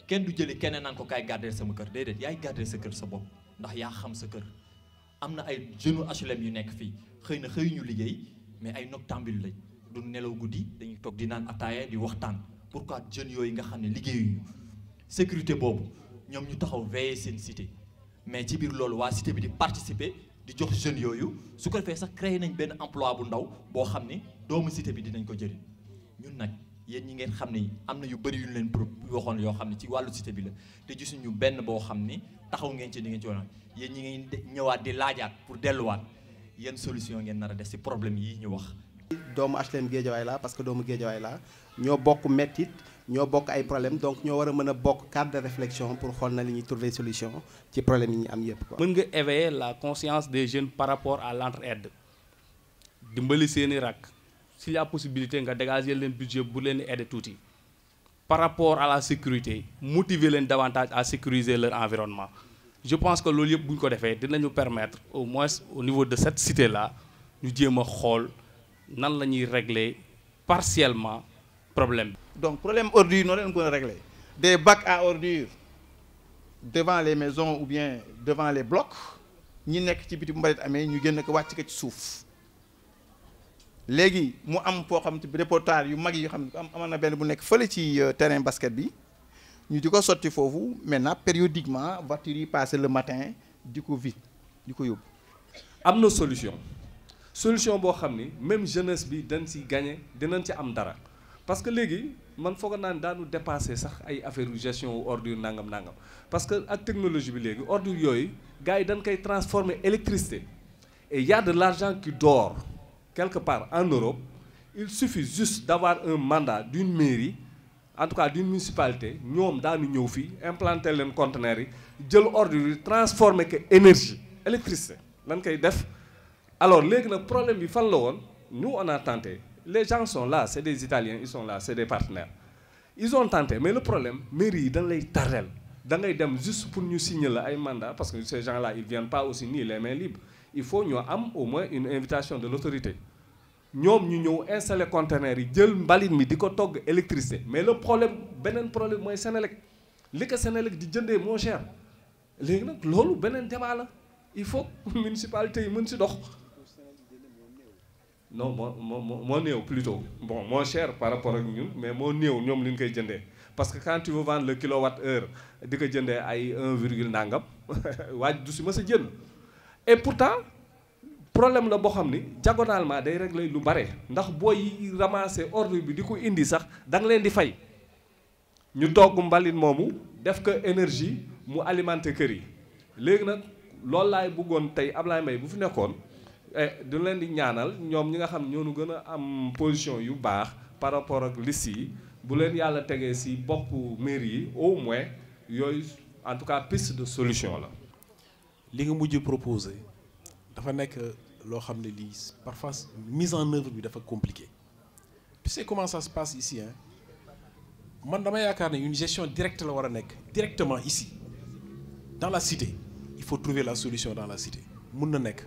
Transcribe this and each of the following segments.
kenn du jëlee keneen naan ko kaay garder sama kër déedéet yaay garder sa kër sa bopp ndax yaa xam sa kër am na ay jeunes HLM yu nekk fii xëy na xëy ñu liggéey mais ay noctambule lañ du nelaw guddi dañuy toog di naan ataaya di waxtaan pourquoi jeunes yooyu nga xam ne liggéeyuñu sécurité boobu ñoom ñu taxaw veiller seen cité mais ci biir loolu waa cité bi di participer di jox jeunes yooyu su ko defee sax créé nañ benn emploi bu ndaw boo xam ni doomu cité bi dinañ ko jëriñ ñun nag yéen ñi ngeen xam ne am na yu bëri yu ñu leen pro waxoon yoo xam ne ci wàllu cité bi la te gisuñu benn boo xam ni taxaw ngeen ci di ngeen ci woon yéen ñi ngeen ñëwaat di laajaat pour delluwaat yéen solution ngeen nar a def ci problème yi ñu wax. doomu HLM Guédiawaye laa parce que doomu Guédiawaye laa ñoo bokk mettit ñoo bokk ay problème donc ñoo war a mën a bokk cadre de réflexion pour xool na li ñuy trouver solution ci problème yi ñu am yépp quoi. mën nga éveiller la conscience des jeunes par rapport à l'entraide dimbali seeni rak s'il y a possibilité nga dégager leen budget bu leen aider tuuti par rapport à la sécurité motiver leen davantage à sécuriser leur environnement je pense que loolu yëpp bu ñu ko defee dinañu permettre au moins au niveau de cette cité là ñu jéem a xool nan la ñuy régler partiellement problème bi. donc problème ordure noo leen ko régler des bacs à ordures devant les maisons ou bien devant les blocs ñi nekk ci biti bu mbalit amee ñu génn ko wàcc ko ci suuf léegi mu am foo xam te bi reportage yu mag yi xam ne am amoon na benn bu nekk fële ci terrain basket bi ñu di ko sotti foofu maintenant périodiquement voitures yi passé le matin di ko vide di ko yóbbu. am na solution solution boo xam ni même jeunesse bi dañ si gagné dinañ ci am dara parce que léegi man foog naa ne daanu dépassé sax ay affaire gestion wu ordure nangam nangam parce que ak technologie bi léegi ordure yooyu gars yi dañ koy transformer électricité et y a de l'argent qui dort quelque part en Europe il suffit juste d'avoir un mandat d'une mairie en tout cas d'une municipalité ñoom daanu ñëw fii implanter leen conteneurs yi jël ordure yi transformer que énergie électricité lan koy def alors léegi nag problème bi fan la woon nous on a tenté les gens sont là c'est des Italiens ils sont là c'est des partenaires ils ont tenté mais le problème mairie yi dañ lay tardel da ngay dem juste pour ñu signer la ay mandat parce que ces gens là ils viennent pas aussi nii les mains libres il faut ñu am au moins une invitation de l'autorité ñoom ñu ñëw installer conteneurs yi jël mbalit mi di ko togg électricité mais le problème beneen problème mooy Sénélec li ko Sénélec di jëndee moo cher léegi nag loolu beneen débat la il faut municipalité yi mën si dox non moo moo moo néew plutôt bon moo cher par rapport ak ñun mais moo néew ñoom li ñu koy jëndee parce que quand tu veux vendre le kilowatt heure di ko jëndee ay 1 virgule nangam waaj du si mës a jënd et pourtant problème la boo xam ni diagonalement day régler lu bare ndax booy ramasser ordre bi di ko indi sax da nga leen di fay ñu togg mbalit moomu def ko énergie mu alimenter kër yi léegi nag loolu laay bëggoon tey Ablaye Mbaye bu fi nekkoon du leen di ñaanal ñoom ñi nga xam ñoo nu gën a am position yu baax par rapport ak liste yi bu leen yàlla tegee ci boppu mairie yi au moins yooyu en tout cas piste de solution la. li nga mujj proposé dafa nekk loo xam ne lii parfois mise en œuvre bi dafa compliqué tu sais comment ça se passe ici hein man dama yaakaar ne une gestion directe la war a nekk directement ici dans la cité il faut trouver la solution dans la cité mun na nekk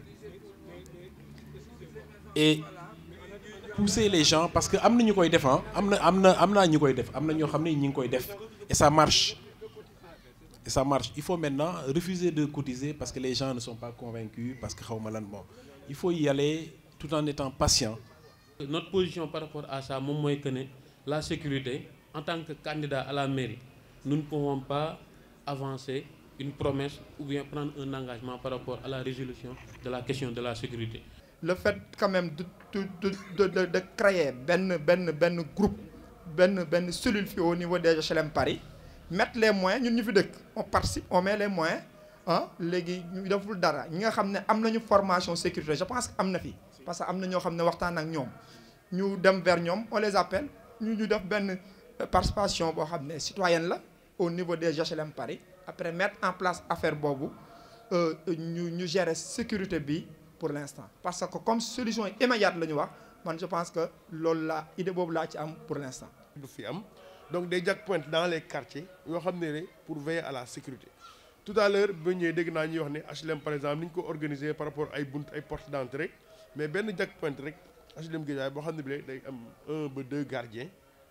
et pousser les gens parce que am na ñu koy def am na am na am naa ñu koy def am na ñoo xam ne ñi ngi koy def et ça marche et ça marche il faut maintenant refuser de cotiser parce que les gens ne sont pas convaincus parce que xaw ma lan bon il faut y aller tout en étant patient. notre position par rapport à ça moom mooy que ne la sécurité en tant que candidat à la mairie nous ne pouvons pas avancer une promesse ou bien prendre un engagement par rapport à la résolution de la question de la sécurité. le fait quand même de de de de de créer benn benn benn groupe benn benn cellule fii au niveau des HLM Paris mettre les moyens ñun ñu fi dëkk on participe on met les moyens ah léegi ñu deful dara ñi nga xam ne am nañu formation sécurité je pense que am na fi parce que am na ñoo xam ne waxtaan ak ñoom ñu dem vers ñoom on les appelle ñu ñu def benn participation boo xam ne citoyenne la au niveau des HLM Paris après mettre en place affaire boobu ñu ñu gérer sécurité bi pour l'instant parce que comme solution immédiate la ñu wax man je pense que loolu la idée boobu laa ci am pour l'instant du fi am donc des checkpoints dans les quartiers yoo xam ne ne pour veiller à la sécurité tout à l'heure ba ñëwee dégg naa ñuy wax ne HLM par exemple ni ñu ko organisé par rapport ay bunt ay porte d'entrée mais benn checkpoint rek HLM Guédiawaye boo xam ne bi day am un ba deux gardiens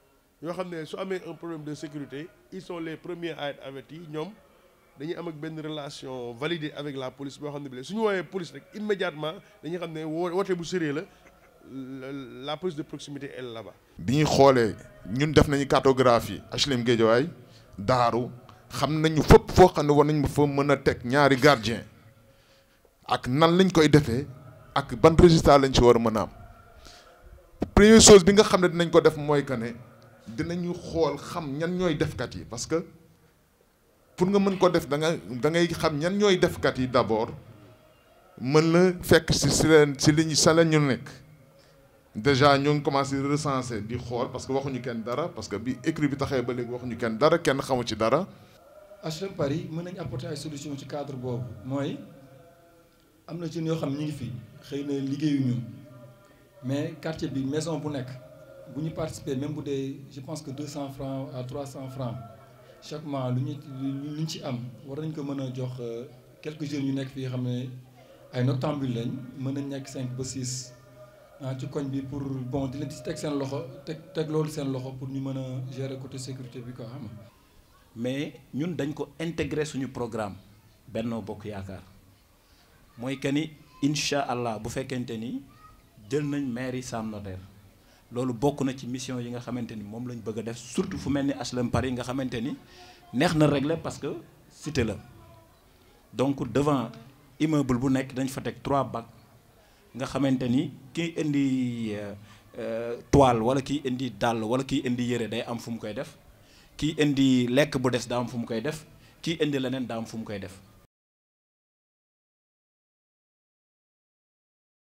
yoo xam ne su amee un problème de sécurité ils sont les premiers à être avertis ñoom dañuy am ak benn relation validée avec la police boo xam ne bi su ñu woowee police rek immédiatement dañuy xam ne woo woote bu sérieux la la police de proximité elle est là-bas. bi ñuy xoolee ñun def nañu cartographie HLM Guédiawaye daaru xam nañu fépp foo xam ne war nañ fa mën a teg ñaari gardien ak nan lañ koy defee ak ban résultat lañ ci war a mën a am première chose bi nga xam ne dinañ ko def mooy que ne dinañu xool xam ñan ñooy defkat yi parce que pour nga mën ko def da nga da ngay xam ñan ñooy defkat yi d'abord mën la fekk si si leen si li ñu sa la ñu nekk déjà ñoo ngi commencé recenser di xool parce que waxuñu kenn dara parce que bi écrit bi taxee ba léegi waxuñu kenn dara kenn xamu ci dara. HLM Paris mën nañu apporter ay solution ci cadre boobu mooy am na jeunes yoo xam ñu ngi fi xëy na liggéeyuñu mais quartier bi maison bu nekk bu ñu participer même bu dee je pense que 200 francs à 300 francs chaque mois lu ñu lu ñu ci am war nañ ko mën a jox quelques jeunes yu nekk fii xam ne ay noctambules lañ mën nañ nekk 5 ba 6 ah ci koñ bi pour bon di leen di teg seen loxo teg teg loolu seen loxo pour ñu mën a gérer côté sécurité bi quoi xam nga mais ñun dañ ko intégrer suñu programme Benno Bokk Yaakaar mooy que ni incha allah bu fekkente ni jël nañ mairie Sam Notaire loolu bokk na ci mission yi nga xamante ni moom lañ bëgg a def surtout fu mel ni HLM Paris nga xamante ni neex na régler parce que cité la donc devant immeuble bu nekk dañ fa teg trois bacs nga xamante ni kiy indi toile wala kiy indi dàll wala kiy indi yére day am fu mu koy def kii indi lekk bu des daa am fu mu koy def kii indi leneen daa am fu mu koy def